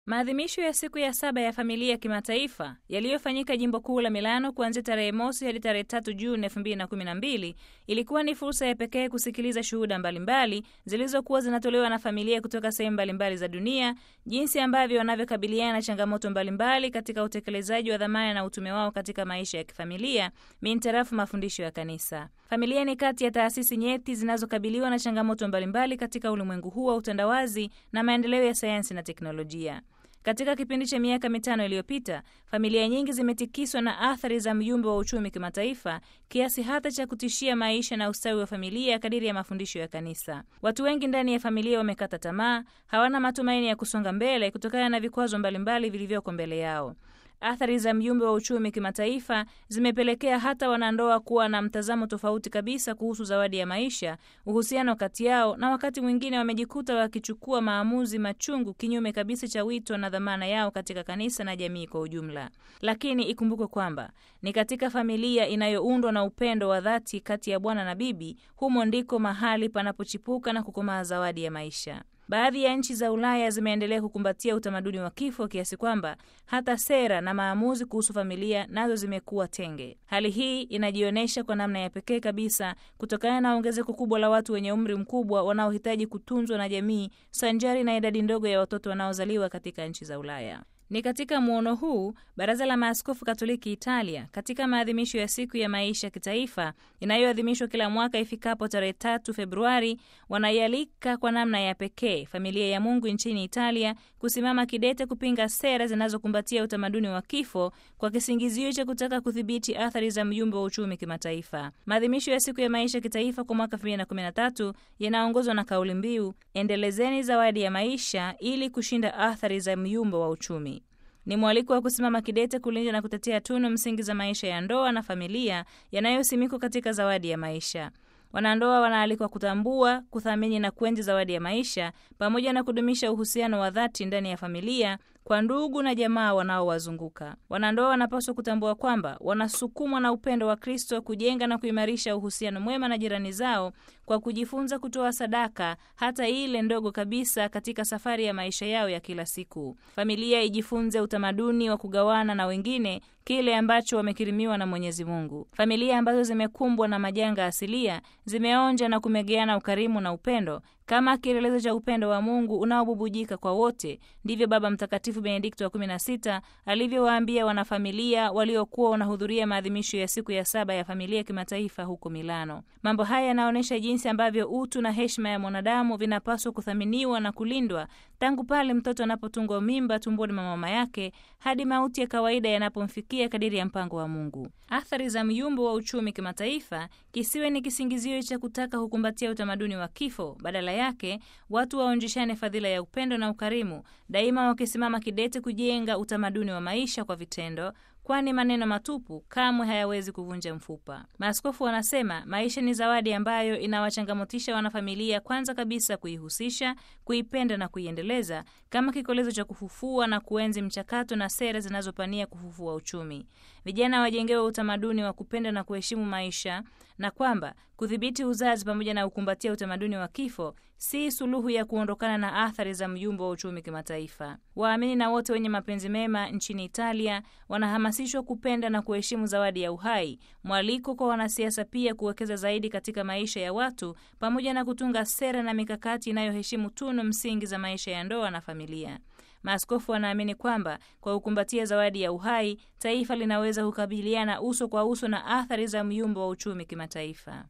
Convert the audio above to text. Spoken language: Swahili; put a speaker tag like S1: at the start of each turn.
S1: Maadhimisho ya siku ya saba ya familia ya kimataifa yaliyofanyika jimbo kuu la Milano kuanzia tarehe mosi hadi tarehe tatu Juni elfu mbili na kumi na mbili ilikuwa ni fursa ya pekee kusikiliza shuhuda mbalimbali zilizokuwa zinatolewa na familia kutoka sehemu mbalimbali za dunia, jinsi ambavyo wanavyokabiliana na changamoto mbalimbali katika utekelezaji wa dhamana na utume wao katika maisha ya kifamilia mintarafu mafundisho ya Kanisa. Familia ni kati ya taasisi nyeti zinazokabiliwa na changamoto mbalimbali katika ulimwengu huu wa utandawazi na maendeleo ya sayansi na teknolojia. Katika kipindi cha miaka mitano iliyopita, familia nyingi zimetikiswa na athari za myumba wa uchumi kimataifa kiasi hata cha kutishia maisha na ustawi wa familia kadiri ya mafundisho ya Kanisa. Watu wengi ndani ya familia wamekata tamaa, hawana matumaini ya kusonga mbele kutokana na vikwazo mbalimbali vilivyoko mbele yao. Athari za myumba wa uchumi kimataifa zimepelekea hata wanandoa kuwa na mtazamo tofauti kabisa kuhusu zawadi ya maisha, uhusiano kati yao, na wakati mwingine wamejikuta wakichukua maamuzi machungu kinyume kabisa cha wito na dhamana yao katika kanisa na jamii kwa ujumla. Lakini ikumbukwe kwamba ni katika familia inayoundwa na upendo wa dhati kati ya bwana na bibi, humo ndiko mahali panapochipuka na kukomaa zawadi ya maisha. Baadhi ya nchi za Ulaya zimeendelea kukumbatia utamaduni wa kifo kiasi kwamba hata sera na maamuzi kuhusu familia nazo zimekuwa tenge. Hali hii inajionyesha kwa namna ya pekee kabisa kutokana na ongezeko kubwa la watu wenye umri mkubwa wanaohitaji kutunzwa na jamii sanjari na idadi ndogo ya watoto wanaozaliwa katika nchi za Ulaya. Ni katika muono huu Baraza la Maaskofu Katoliki Italia, katika maadhimisho ya siku ya maisha ya kitaifa inayoadhimishwa kila mwaka ifikapo tarehe tatu Februari, wanaialika kwa namna ya pekee familia ya Mungu nchini Italia kusimama kidete kupinga sera zinazokumbatia utamaduni wa kifo kwa kisingizio cha kutaka kudhibiti athari za myumba wa uchumi kimataifa. Maadhimisho ya siku ya maisha ya kitaifa kwa mwaka 2013 yanaongozwa na kauli mbiu endelezeni zawadi ya maisha ili kushinda athari za myumba wa uchumi. Ni mwaliko wa kusimama kidete kulinda na kutetea tunu msingi za maisha ya ndoa na familia yanayosimikwa katika zawadi ya maisha. Wanandoa wanaalikwa kutambua, kuthamini na kuenzi zawadi ya maisha pamoja na kudumisha uhusiano wa dhati ndani ya familia kwa ndugu na jamaa wanaowazunguka. Wanandoa wanapaswa kutambua kwamba wanasukumwa na upendo wa Kristo kujenga na kuimarisha uhusiano mwema na jirani zao kwa kujifunza kutoa sadaka hata ile ndogo kabisa katika safari ya maisha yao ya kila siku. Familia ijifunze utamaduni wa kugawana na wengine kile ambacho wamekirimiwa na Mwenyezi Mungu. Familia ambazo zimekumbwa na majanga asilia zimeonja na kumegeana ukarimu na upendo kama kielelezo cha upendo wa Mungu unaobubujika kwa wote. Ndivyo Baba Mtakatifu Benedikto wa 16 alivyowaambia wanafamilia waliokuwa wanahudhuria maadhimisho ya siku ya saba ya familia ya kimataifa huko Milano. Mambo haya yanaonyesha jinsi ambavyo utu na heshima ya mwanadamu vinapaswa kuthaminiwa na kulindwa tangu pale mtoto anapotungwa mimba tumboni mwa mama yake hadi mauti ya kawaida yanapomfikia kadiri ya mpango wa Mungu. Athari za myumbo wa uchumi kimataifa kisiwe ni kisingizio cha kutaka kukumbatia utamaduni wa kifo. Badala yake watu waonjeshane fadhila ya upendo na ukarimu, daima wakisimama kidete kujenga utamaduni wa maisha kwa vitendo, kwani maneno matupu kamwe hayawezi kuvunja mfupa. Maaskofu wanasema maisha ni zawadi ambayo inawachangamotisha wanafamilia, kwanza kabisa kuihusisha, kuipenda na kuiendeleza kama kikolezo cha kufufua na kuenzi mchakato na sera zinazopania kufufua uchumi. Vijana wajengewe utamaduni wa kupenda na kuheshimu maisha, na kwamba kudhibiti uzazi pamoja na kukumbatia utamaduni wa kifo si suluhu ya kuondokana na athari za myumbo wa uchumi kimataifa. Waamini na wote wenye mapenzi mema nchini Italia wanahamasishwa kupenda na kuheshimu zawadi ya uhai, mwaliko kwa wanasiasa pia kuwekeza zaidi katika maisha ya watu pamoja na kutunga sera na mikakati inayoheshimu tunu msingi za maisha ya ndoa na familia. Maaskofu wanaamini kwamba kwa kukumbatia zawadi ya uhai, taifa linaweza kukabiliana uso kwa uso na athari za myumbo wa uchumi kimataifa.